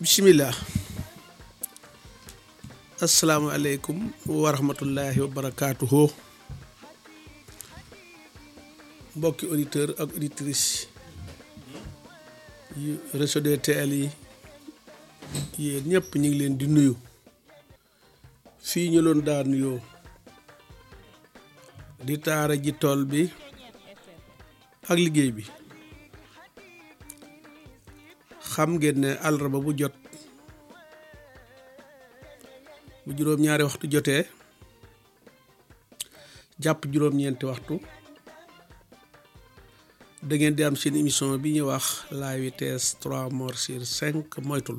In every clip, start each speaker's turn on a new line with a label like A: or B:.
A: bisimilah asalaamualeykum wa rahmatullahi wa barakaatuhu mbokki auditeur ak auditrice yu réseau DTL yi yéen ñëpp ñu ngi leen di nuyu fii ñu loon daa nuyoo di taara ji tool bi ak liggéey bi xam ngeen ne àllarba bu jot bu juróom-ñaari waxtu jotee jàpp juróom-ñeenti waxtu da ngeen di am seen émission bi ñuy wax la vitesse trois morts sur cinq moytul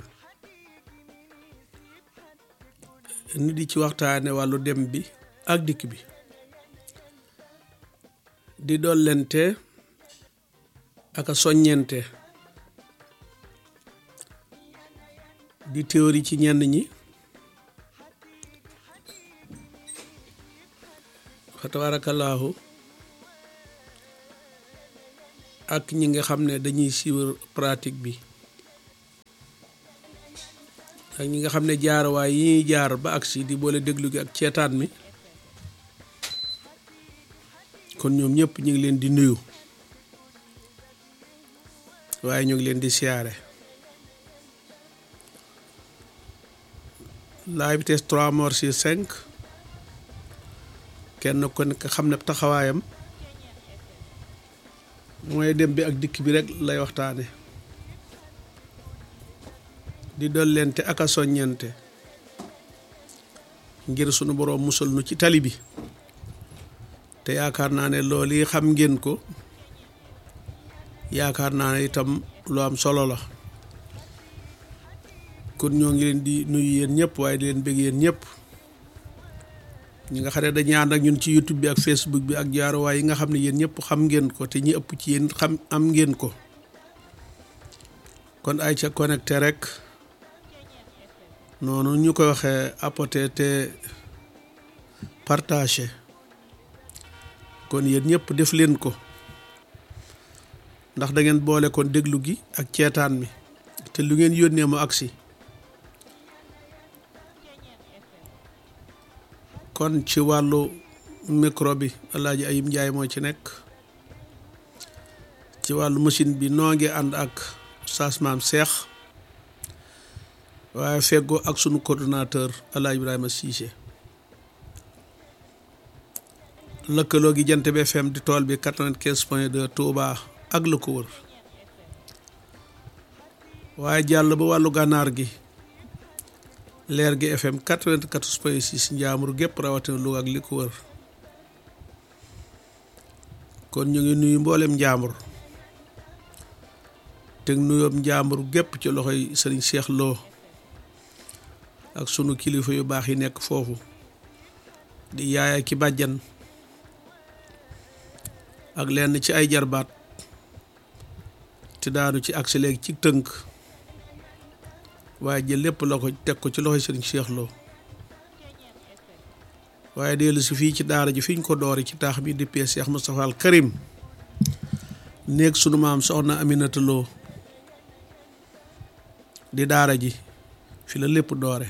A: ni di ci waxtaane wàllu dem bi ak dikk bi di dollente ak a soññente di théorie ci ñenn ñi fa tabaarakallaahu ak ñi nga xam ne dañuy suivre pratique bi ak ñi nga xam ne jaarawaay yi ñuy jaar ba agsi di boole déglu gi ak ceetaan mi kon ñoom ñëpp ñu ngi leen di nuyu waaye ñu ngi leen di siyaare la vitesse trois morts sur cinq kenn ko nekk xam ne taxawaayam mooy dem bi ak dikk bi rek lay waxtaane di dollente ak a soññente ngir sunu boroom musal nu ci tali bi te yaakaar naa ne loolu yi xam ngeen ko yaakaar naa ne itam lu am solo la kon ñoo ngi leen di nuyu yéen ñëpp waaye di leen bëgg yéen ñëpp ñi nga xam ne dañuy ànd ak ñun ci YouTube bi ak Facebook bi ak jaaruwaay yi nga xam ne yéen ñëpp xam ngeen ko te ñi ëpp ci yéen xam am ngeen ko kon ay ca connecté rek noonu ñu koy waxee apporter te partager kon yéen ñëpp def leen ko ndax da ngeen boole kon déglu gi ak ceetaan mi te lu ngeen yónnee mu agsi kon ci wàllu micro bi Alaaji Ayib Njaay moo ci nekk ci wàllu machine bi noo ngi ànd ak Oustaz Maam Seex waaye feggoo ak sunu coordonnateur Alaaji Ibrahima Cissé lëkkaloo gi jant bi FM di tool bi 95 point 2 Touba ak la ko wër waaye jàll ba wàllu gànnaar gi leer gi FM 94 point 6 njaamur gépp rawatina Louga ak li ko wër kon ñu ngi nuyu mboolem njaambur teg nuyoom njaambur gépp ci loxoy sëriñ Cheikh Lo ak sunu kilifa yu baax yi nekk foofu di yaaya ki bàjjan ak lenn ci ay jarbaat te daanu ci agsi léegi ci tënk waaye jël lépp la ko teg ko ci loxoy sëriñ Cheikh Lo waaye dellu si fii ci daara ji fi ñu ko doori ci taax bi dippee Cheikh Moustapha al Karim néeg sunu maam soxna Aminata Lo di daara ji fi la lépp doore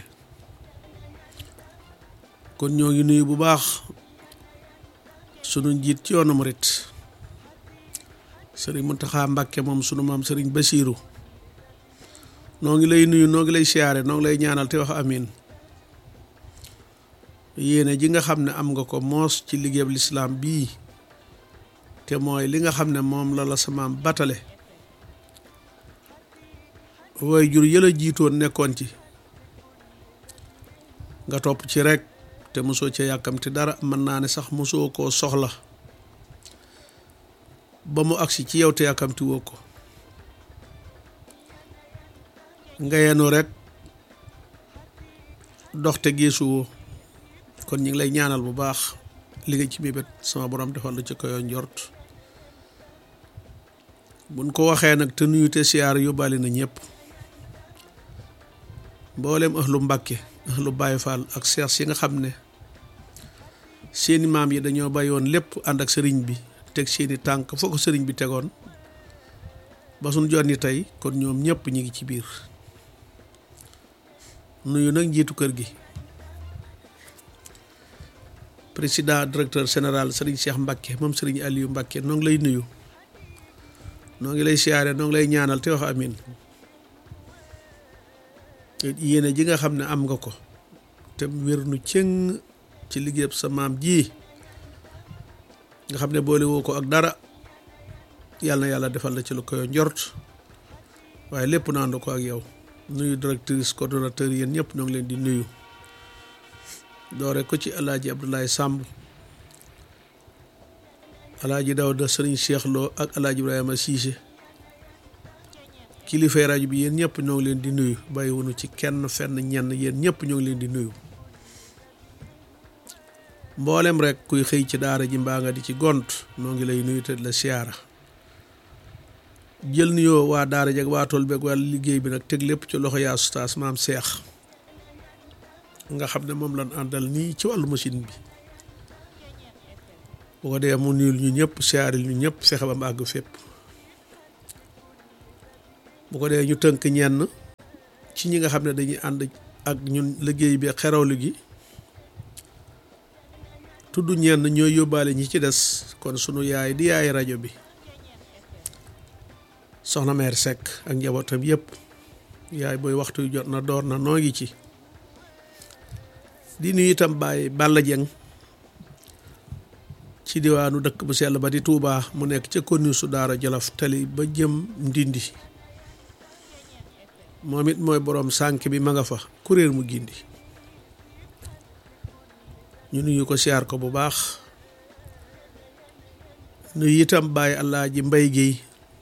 A: kon ñoo ngi nuyu bu baax sunu njiit ci yoonu murit sëriñ Muntaxa Mbàkke moom sunu maam sëriñ Basiiru noo ngi lay nuyu noo ngi lay siyaare noo ngi lay ñaanal te wax amin yéene ji nga xam ne am nga ko moos ci liggéeyab lislaam bii te mooy li nga xam ne moom la la sa maam batale way jur yëla jiitoon nekkoon ci nga topp ci rek te mosoo ca yàkkamti dara mën naa ne sax mosoo koo soxla ba mu agsi ci yow te yàkkamti woo ko nga yenu rek doxte geesuwoo kon ñu ngi lay ñaanal bu baax li nga ci mébét sama borom defal la ci koyoo njort buñ ko waxee nag te nuyu te siyaar yóbbaale na ñëpp mboolem ahlu Mbàkke ahlu Baay Faal ak seex si nga xam ne seeni maam yi dañoo bàyyoon lépp ànd ak sëriñ bi teg seeni tànk foo ko sëriñ bi tegoon ba suñ jonni tey kon ñoom ñëpp ñi ngi ci biir nuyu nag njiitu kër gi président directeur général Serigne Cheikh Mbacke moom Serigne Aliou Mbacke noo ngi lay nuyu noo ngi lay siyaare noo ngi lay ñaanal te wax amin yéene ji nga xam ne am nga ko te wér nu cëng ci liggéeyam sa maam ji nga xam ne boole woo ko ak dara yàlla na yàlla defal la ci lu koy njort waaye lépp naandu ko ak yow nuyu directrice coordonnateur yéen ñëpp ñoo ngi leen di nuyu doore ko ci alaaji Abdoulaye Samb alaaji Dawda Sëriñ Cheikh Lo ak alaaji Ibrahima Cissé kilifay rajo bi yéen ñëpp ñoo ngi leen di nuyu bàyyiwunu ci kenn fenn ñenn yéen ñëpp ñoo ngi leen di nuyu mboolem rek kuy xëy ci daara ji mbaa nga di ci gont noo ngi lay nuyu te la siyaara jël nuyoo waa daara ji ak waa tool beeg wàllu liggéey bi nag teg lépp ci loxo yaa ustaas maam seex nga xam ne moom lañ àndal nii ci wàllu machine bi bu ko dee mu nuyul ñu ñëpp siyaaril ñu ñëpp fexe ba mu àgg fépp bu ko dee ñu tënk ñenn ci ñi nga xam ne dañuy ànd ak ñun liggéey bi xerawlu gi tudd ñenn ñooy yóbbaale ñi ci des kon sunu yaay di yaay rajo bi soxna meer Seck ak njabootam yëpp yaay booy waxtu yu jot na door na noo ngi ci di nuyu itam Baye Balla Dieng ci diwaanu dëkk bu sell ba di Touba mu nekk ca commune su Daara Jolof tali ba jëm Ndindi moom it mooy boroom sànk bi ma nga fa kuréel mu gindi ñu nuyu ko siyaar ko bu baax nuyu itam Baye Alaaji Mbay Géey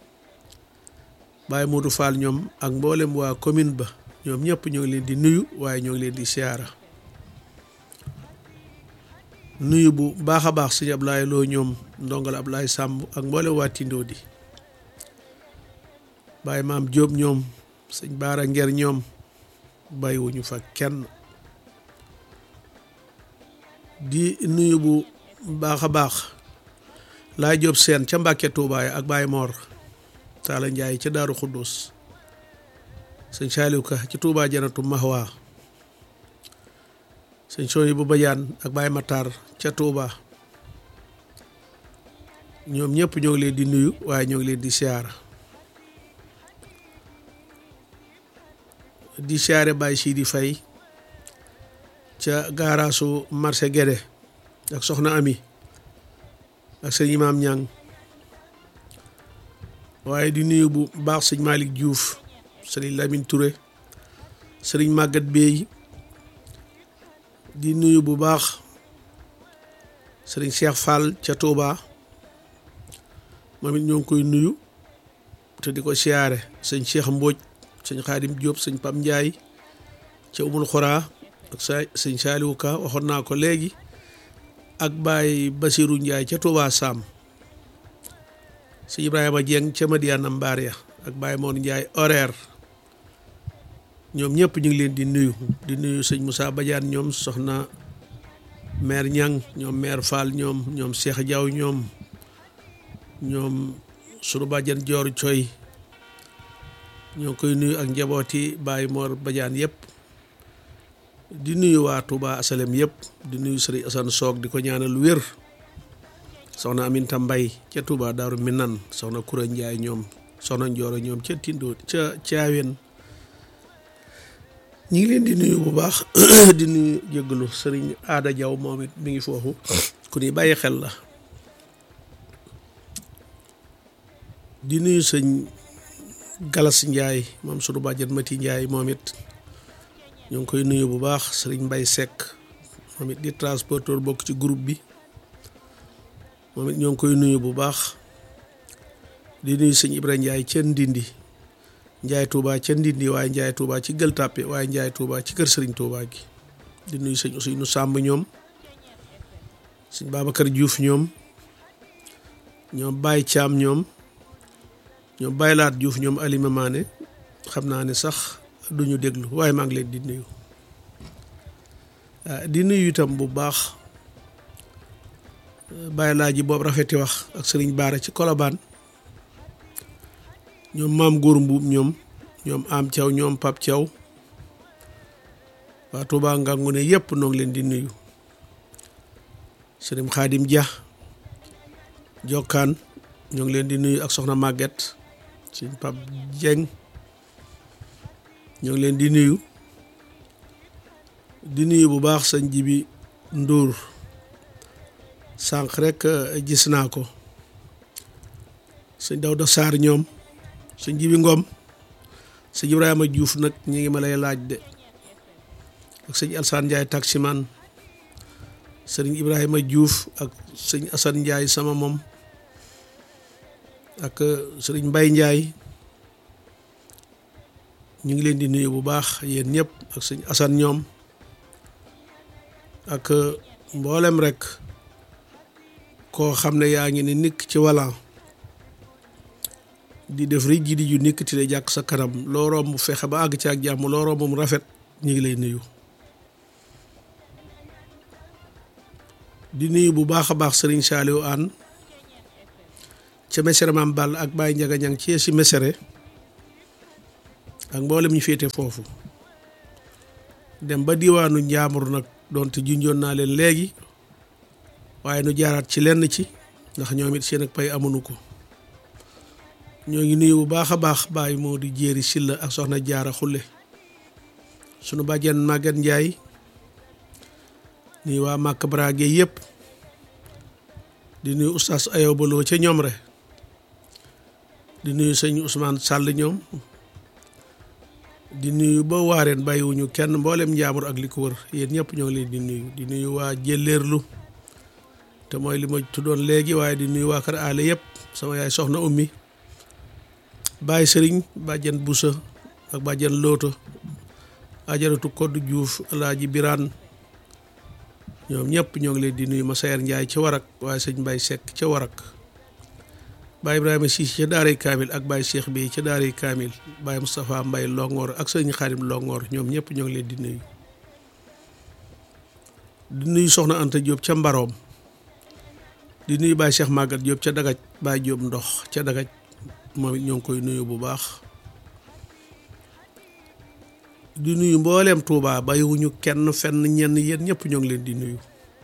A: Baye Modou Fall ñoom ak mboolem waa commune ba ñoom ñëpp ñoo ngi leen di nuyu waaye ñoo ngi leen di siyaara nuyu bu baax a baax sëñ Ablaye Loo ñoom ndongal Ablaye Sàmb ak mboolem waa Tindoo di Baye Maam Jóob ñoom sëñ Baara Nger ñoom bàyyiwuñu fa kenn di nuyu bu baax a baax laa Jóob seen ca Mbàkke Tuubaay ak Baye Mor Taala Njaay ca Daaru Xuddus sëñ Saaliw Ka ci Tuubaa Janatu Mahwa sëñ Sooy bu Bajaan ak Baye Matar ca Tuubaa ñoom ñëpp ñoo ngi leen di nuyu waaye ñoo ngi leen di siyaara di siyaare Baye Sidi Fay ca gaaraasu marché Guédé ak soxna Ami ak sëñ Imaam Ñang waaye di nuyu bu baax sëñ Malick Diouf sëriñ Lamine Touré sëriñ Maguette Bey di nuyu bu baax sëriñ Cheikh Fall ca Touba moom it ñoo ngi koy nuyu te di ko siyaare sëñ Cheikh Mbodj sëñ Xaadim Diop sëñ Pam Ndiaye ca Umul Xoraa ak sa sëñ Saaliwu Ka waxoon naa ko léegi ak Baye Basirou Ndiaye ca Touba Sam sëñ Ibrahima Dieng ca Madiana Mbaria ak Baye Moon Ndiaye horaire ñoom ñëpp ñu ngi leen di nuyu di nuyu sëñ Moussa Badiane ñoom soxna maire Ñang ñoom maire Fall ñoom ñoom Cheikh Diaw ñoom ñoom sunu bàjjan Joor Coy ñoo koy nuyu ak njabooti Baye Mor Badiane yëpp di nuyu waa Touba Asalem yëpp di nuyu sëriñ Assane Soog di ko ñaanal wér soxna Aminta Mbay ca Touba Daaru Minan soxna Kura Njaay ñoom soxna Njooro ñoom ca Tindo ca Caawen ñi ngi leen di nuyu bu baax di nuyu jéggalu sëriñ Aada Jaw moom it mi ngi foofu ku ni bàyyi xel la di nuyu sëñ Galas Njaay moom sunu bàjjan Mati Njaay moom it ñu ngi koy nuyu bu baax sëriñ Mbay Sekk moom it di transporteur bokk ci groupe bi moom it ñoo ngi koy nuyu bu baax di nuyu sëñ Ibra Njaay ca Ndindi Njaay Tuuba ca Ndindi waaye Njaay Tuuba ci Gël Tàppe waaye Njaay Tuuba ci kër sëriñ Tuuba gi di nuyu sëñ Ousseynou Sàmb ñoom sëñ Babacar Diouf ñoom ñoom Baye Caam ñoom ñoom Baye Laat Diouf ñoom Alima Maane xam naa ne sax duñu déglu waaye maa ngi leen di nuyu di nuyu itam bu baax Baye Laaji boobu rafeti wax ak sëriñ Baara ci Kolobaan ñoom maam góor mbuub ñoom ñoom am Thiaw ñoom Pap Thiaw waa Touba Ngangu ne yëpp noo ngi leen di nuyu sëriñ Xaadim Dia Jokkaan ñoo ngi leen di nuyu ak soxna Maguette sëriñ Pap Dieng ñoo ngi leen di nuyu di nuyu bu baax sëñ Jibi Ndour sànq rek gis naa ko sëñ Dawda Sarr ñoom sëñ Jibi Ngom sëñ Ibrahima Diouf nag ñi ngi ma lay laaj de ak sëñ Alsaan Ndiaye taximan sëriñ Ibrahima Diouf ak sëñ Assane Ndiaye sama moom ak sëriñ Mbaye Ndiaye ñu ngi leen di nuyu bu baax yéen ñëpp ak sëñ Assane ñoom ak mboolem rek koo xam ne yaa ngi ne nikk ci walla di def rek ji di ju nikk ti de jàkk sa kanam loo romb fexe ba àgg ci ak jàmm loo romb mu rafet ñu ngi lay nuyu di nuyu bu baax a baax sëriñ Saaliw Aan ca mesere maam Ball ak Baye Njaga Ñang ci si mesere ak mboolem ñu féete foofu dem ba diwaanu njaamur nag doonte junjoon naa leen léegi waaye nu jaaraat ci lenn ci ndax ñoom it seen ak pay amuñu ko ñoo ngi nuyu bu baax a baax Baye moo di jéeri silla ak soxna jaara xulle sunu bàjjen Maguette Ndiaye nuyu waa Màkk Brage yëpp di nuyu oustaz Ayow Baloo ca ñoom re di nuyu sëñ Ousmane Sall ñoom di nuyu ba waareen bàyyiwuñu kenn mboolem njaamur ak li ko wër yéen ñëpp ñoo ngi leen di nuyu di nuyu waa jëlleerlu te mooy li ma tuddoon léegi waaye di nuyu waa kër aale yëpp sama yaay soxna ummi Baye Sëriñ bàjjen Busa ak bàjjen Looto ajaratu Koddu Juuf Alaaji Biraan ñoom ñëpp ñoo ngi leen di nuyu ma sayer Njaay ca warak waaye sëñ Mbay Sekk ca warak Baye Ibrahima Siis ca daaray Kaamil ak Baye Cheikh bi ca daaray Kaamil Baye Moustapha Mbay Longoor ak sëñ Xaadim Longoor ñoom ñëpp ñoo ngi leen di nuyu di nuyu soxna Anta Diop ca Mbaroom di nuyu Baye Cheikh Magat Diop ca Dagaj Baye Diop ndox ca Dagaj moom it ñoo ngi koy nuyu bu baax di nuyu mbooleem Touba bàyyiwuñu kenn fenn ñenn yéen ñëpp ñoo ngi leen di nuyu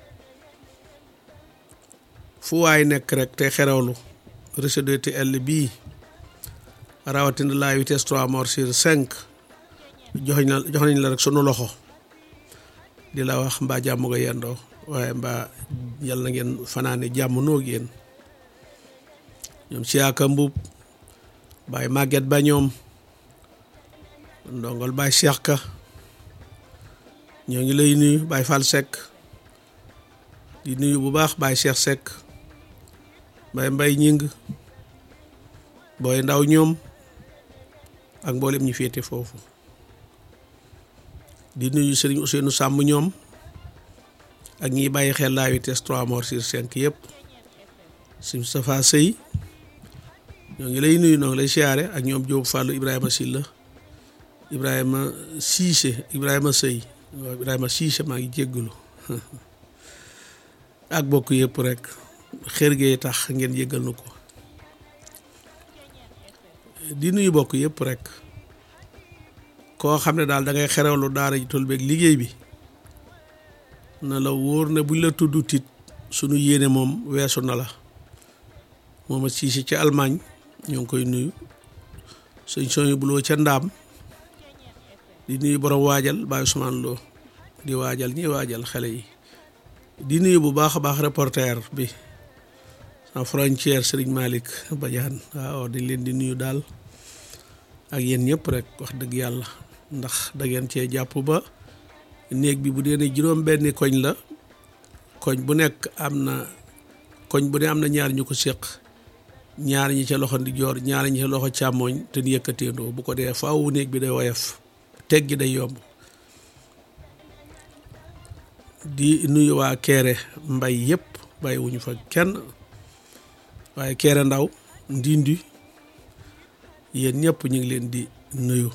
A: fu waay nekk rek te xerewlu réseau DTL bii rawatina la vitesse 3 morts sur 5 jox na jox nañ la rek sunu loxo di la wax mbaa jàmm nga yendoo waaye mbaa yal na ngeen fanaane jàmm noog yéen ñoom siyaaka mbub Baye Maguette ba ñoom ndongol Baye Cheikh Ka ñoo ngi lay nuyu Baye Fall Seck di nuyu bu baax Baye Cheikh Seck Baye Mbay ñing booy ndaw ñoom ak mboolem ñi féete foofu di nuyu Serigne Ousseynou Samb ñoom ak ñiy bàyyi xel la vitesse 3 morts sur 5 yëpp Serigne Moustapha Sey ñoo ngi lay nuyu noo ngi lay siyaare ak ñoom Diop Fallou Ibrahima Silla Ibrahima Cissé Ibrahima Sey waaw Ibrahima Cissé maa ngi jéggalu ak bokk yëpp rek xër gee tax ngeen jéggal nu ko di nuyu bokk yëpp rek koo xam ne daal da ngay xerewlu daara ji toll beeg liggéey bi na la wóor ne buñ la tudd tit sunu yéene moom weesu na la moom a Cissé ca Allemagne ñoo ngi koy nuyu sëñ soñu buloo ca ndaam di nuyu borom waajal Baye Ousmane Lo di waajal ñi waajal xale yi di nuyu bu baax a baax reporter bi sans frontière Serigne Malick Badiane waaw di leen di nuyu daal ak yéen ñëpp rek wax dëgg yàlla ndax da ngeen cee jàpp ba néeg bi bu dee ne juróom benni koñ la koñ bu nekk am na koñ bu ne am na ñaar ñu ko séq ñaar ñi ca loxo ndi joor ñaar ñi ca loxo càmmooñ te di yëkkateendoo bu ko dee faaw néeg bi day woyof teg gi day yomb di nuyu waa Kéré mbay yëpp bàyyi wuñu fa kenn waaye Kéré ndaw ndindi yéen ñëpp ñu ngi leen di nuyu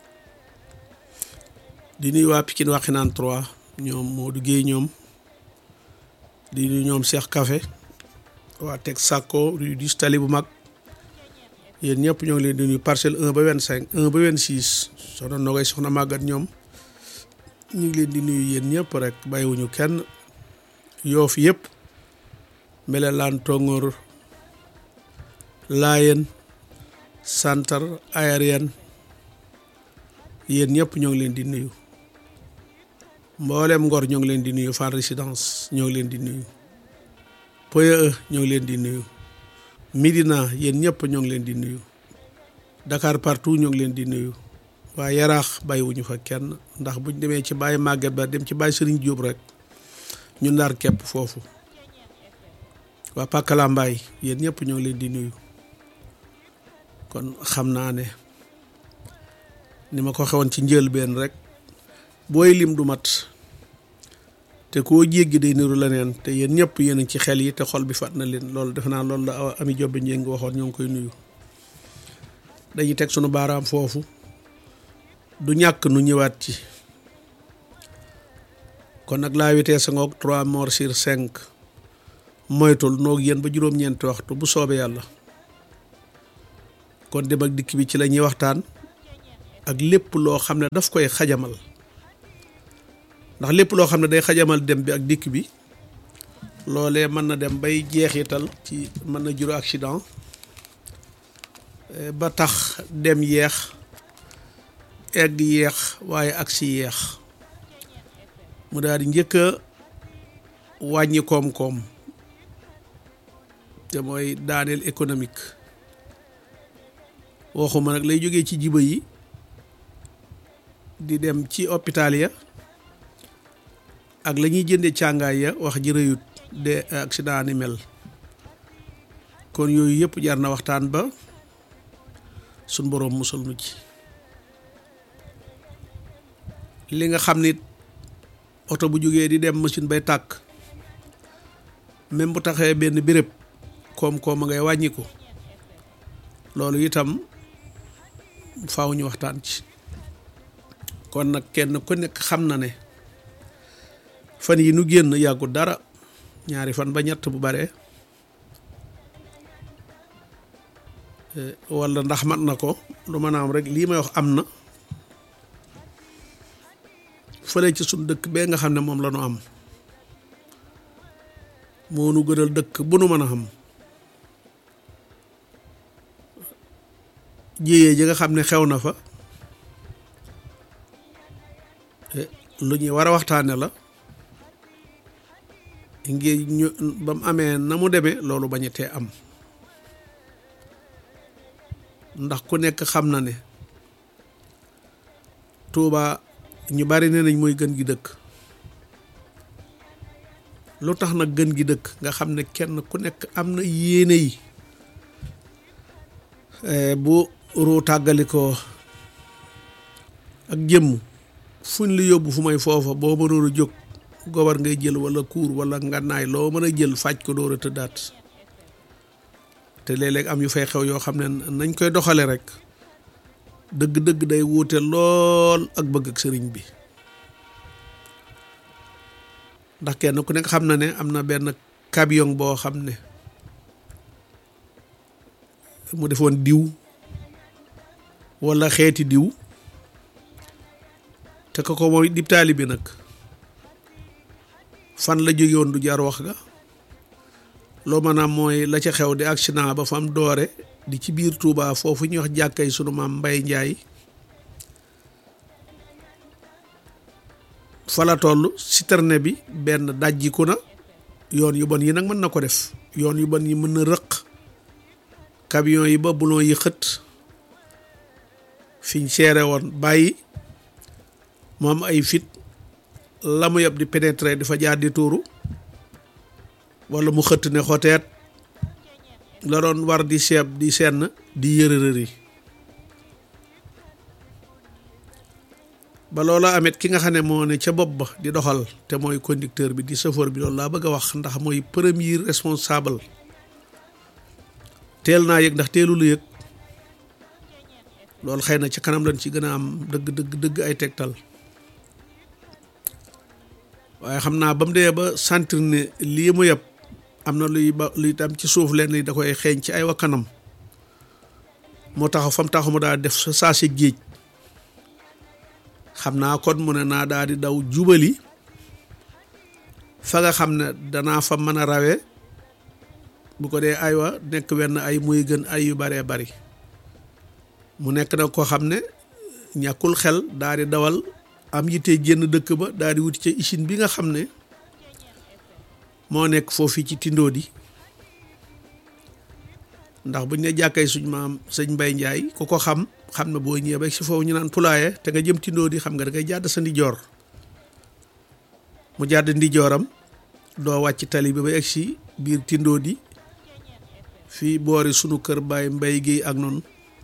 A: di nuyu waa Pikine Waxinaan 3 ñoom Modou Guèye ñoom di nuyu ñoom Cheikh Café waa teg Sakko rue du Tali bu mag yéen ñëpp ñoo ngi leen di nuyu parcelle 1 ba 25 1 ba 26 soxna Nogay soxna màggat ñoom ñu ngi leen di nuyu yéen ñëpp rek bàyyiwuñu kenn yoof yëpp Mbelelaan Tongoor Laayeen Santar Ayareen yéen ñëpp ñoo ngi leen di nuyu mboolem Ngor ñoo ngi leen di nuyu Fann Résidence ñoo ngi leen di nuyu Point E ñoo ngi leen di nuyu Médina yéen ñëpp ñoo ngi leen di nuyu Dakar partout ñoo ngi leen di nuyu waaye yaraax bàyyiwuñu fa kenn ndax buñ demee ci bàyyi màgget ba dem ci bàyyi sëriñ Jóob rek ñu ndar képp foofu waa Pakalambaay yéen ñëpp ñoo ngi leen di nuyu kon xam naa ne ni ma ko xewoon ci njëlbeen rek booy lim du mat te koo jéggi day niru leneen te yéen ñëpp yéen ci xel yi te xol bi fat na leen loolu defe naa loolu la ami jobbe njéng waxoon ñoo ngi koy nuyu dañuy teg sunu baaraam foofu du ñàkk nu ñëwaat ci kon nag la vitesse ngoog trois morts sur cinq moytul noog yéen ba juróom-ñeenti waxtu bu soobee yàlla kon dem ak dikk bi ci la ñuy waxtaan ak lépp loo xam ne daf koy xajamal ndax lépp loo xam ne day xajamal dem bi ak dikk bi loolee mën na dem bay jeexital ci mën na juru accident ba tax dem yeex egg yeex waaye ak si yeex mu daal di njëkk a wàññi koom-koom te mooy daaneel économique waxuma nag lay jógee ci jiba yi di dem ci hôpital ya ak la ñuy jënde càngaay ya wax ji rëyut de accident ni mel kon yooyu yëpp jar na waxtaan ba suñ boroom musal nu ci li nga xam ni oto bu jógee di dem machine bay tàkk même bu taxee benn béréb koom-koom a ngay wàññiku loolu itam faaw ñu waxtaan ci kon nag kenn ku nekk xam na ne fan yi nu génn yàggu dara ñaari fan ba ñett bu bare walla ndax mat na ko lu mën a am rek lii may wax am na fële ci suñ dëkk bee nga xam ne moom la ñu am moo nu gënal dëkk bu nu mën a xam jiyee ji nga xam ne xew na fa lu ñuy war a waxtaane la ngir ñu ba mu amee na mu demee loolu bañetee am ndax ku nekk xam na ne Tuuba ñu bari ne nañ mooy gën gi dëkk lu tax nag gën gi dëkk nga xam ne kenn ku nekk am na yéene yi bu ruu tàggalikoo ak jëmm fuñ la yóbbu fu may foofa boo mënoon a jóg gobar ngay jël wala kuur wala ngànnaay loo mën a jël faj ko door a tëddaat te léeg-léeg am yu fay xew yoo xam ne nañ koy doxale rek dëgg-dëgg day wuute lool ak bëgg ak sëriñ bi ndax kenn ku nekk xam na ne am na benn camion boo xam ne mu defoon diw wala xeeti diw te ko ko mooy dib taali bi nag fan la jóge woon du jaar wax ga loo maanaam mooy la ca xew di accident ba fam doore di ci biir Touba foofu ñuy wax jàkkay sunu maam Mbay Njaay fa la toll citerne bi benn dajjiku na yoon yu bon yi nag mën na ko def yoon yu bon yi mën na rëq camion yi ba bulon yi xët fiñ seere woon bàyyi moom ay fit la mu yeb di pénétrer di fa jaar di tuuru wala mu xëtt ne xoteet la doon war di seeb di senn di yërërëri ba loola amet ki nga xam ne moo ne ca bopp ba di doxal te mooy conducteur bi di chauffeur bi loolu laa bëgg a wax ndax mooy premier responsable teel naa yëg ndax teelu la yëg loolu xëy na ci kanam lañ ci gën a am dëgg dëgg dëgg ay tegtal waaye xam naa ba mu dee ba sentir ne lii mu yeb am na luy ba luy tam ci suuf leen da koy xeeñ ci ay wakkanam moo taxaw fa mu taxaw mu daal def sa saa si géej xam naa kon mu ne naa daal di daw jubali fa nga xam ne danaa fa mën a rawe bu ko dee aywa nekk wenn ay muy gën ay yu baree bari mu nekk nag koo xam ne ñàkkul xel daal di dawal am yitte génn dëkk ba daal di wuti ca usine bi nga xam ne moo nekk foofu ci Tindodi ndax buñ ne jàkkay suñ maam sëñ Mbay Njaay ku ko xam xam ne boo ñëwee ba si foofu ñu naan pulaaye te nga jëm Tindodi xam nga da ngay jàdd sa ndijoor mu jàdd ndijooram doo wàcc tali bi ba egg si biir Tindodi fii boori sunu kër Baay Mbay Géey ak noonu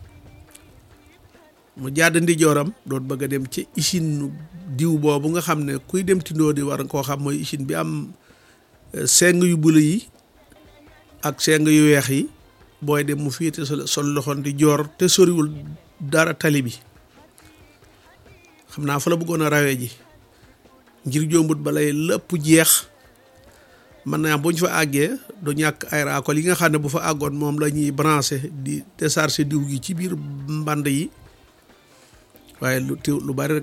A: mu jàdd ndijooram doon bëgg a dem ci usine diw boobu nga xam ne kuy dem Tindodi war nga koo xam mooy usine bi am seng yu bula yi ak seng yu weex yi booy dem mu féete sol loxoon di joor te soriwul dara tali bi xam naa fa la bëggoon a rawee ji ngir jombut balay lépp jeex mën naa bu ñu fa àggee du ñàkk ay raakol yi nga xam ne bu fa àggoon moom la ñuy branché di décharger diw gi ci biir mbànd yi waaye lu teew lu bari rek